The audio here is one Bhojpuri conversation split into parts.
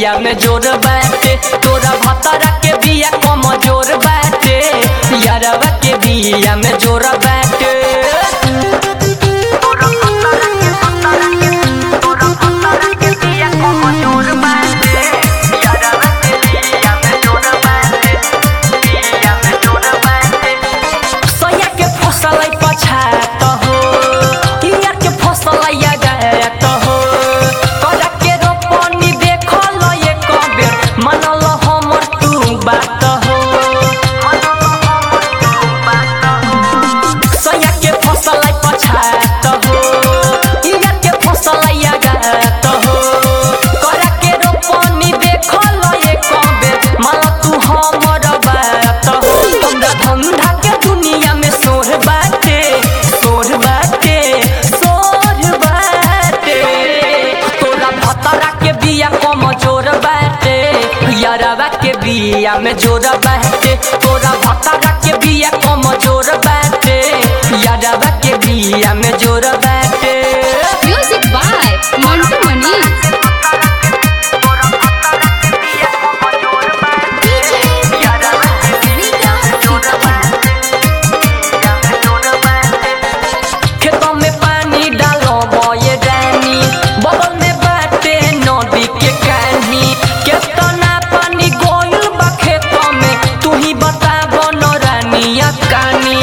बिया में जोर बाटे तोरा भतरा के बिया कम जोर बाटे यारवा के बिया में जोर बाटे सैया के फसल पछात हो किया के फसल जात हो करा के रोपनी देखल ये कबे मनल हमर तू बात हो सैया के फसल पछात हो किया के फसल जात हो करा के रोपनी देखल ये कबे मनल तू हमर बात हो हमरा धंधा के दुनिया में सोर बाटे सोर बाटे सोर बाटे तोरा भतरा के बिया कम जोर बाटे यारवा के बिया में जोर बाटे तोरा भतरा के बिया कम जोर बाटे यारवा के बिया में जोर बाटे Music by Mantu Manish. खेतों में पानी डालो बोए रानी बगल में बाटे नदी के कानी केतना पानी गोइल बा खेतों में तू ही बताबो न रानिया कानी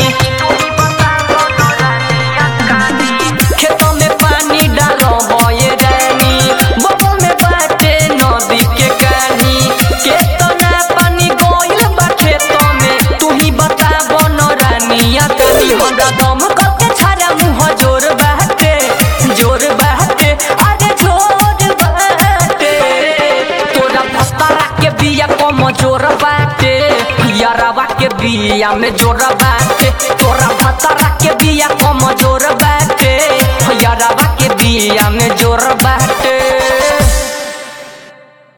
खेतों में पानी डालो बोए रानी बगल में बाटे नदी के कानी केतना पानी गोइल बा खेतों में तू ही बताबो न रानिया कानी हमरा दम करके छाड़ा मुंह जोर बाटे जोर बाटे अरे जोर बाटे तोरा भतरा के बिया कम जोर बाटे यारवा के बिया में जोर बाटे तोरा भतरा के बिया कम जोर बाटे यारवा के बिया में जोर बाटे